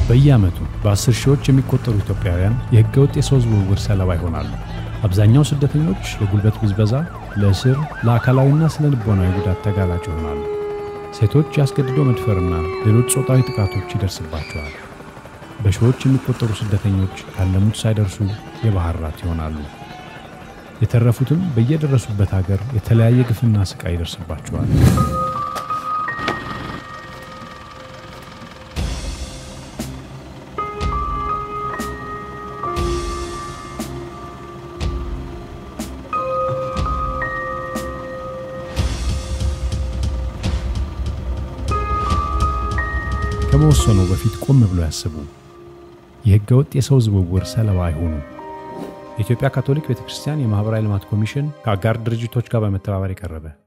በየዓመቱ በአስር ሺዎች የሚቆጠሩ ኢትዮጵያውያን የሕገወጥ የሰው ዝውውር ሰለባ ይሆናሉ። አብዛኛው ስደተኞች ለጉልበት ብዝበዛ፣ ለእስር፣ ለአካላዊና ስነ ልቦናዊ ጉዳት ተጋላጭ ይሆናሉ። ሴቶች ያስገድዶ መድፈርና ሌሎች ጾታዊ ጥቃቶች ይደርስባቸዋል። በሺዎች የሚቆጠሩ ስደተኞች ያለሙት ሳይደርሱ የባህር ራት ይሆናሉ። የተረፉትም በየደረሱበት ሀገር የተለያየ ግፍና ስቃይ ይደርስባቸዋል። ከመወሰኑ በፊት ቆም ብሎ ያስቡ። የሕገ ወጥ የሰው ዝውውር ሰለባ አይሆኑ። የኢትዮጵያ ካቶሊክ ቤተ ክርስቲያን የማኅበራዊ ልማት ኮሚሽን ከአጋር ድርጅቶች ጋር በመተባበር የቀረበ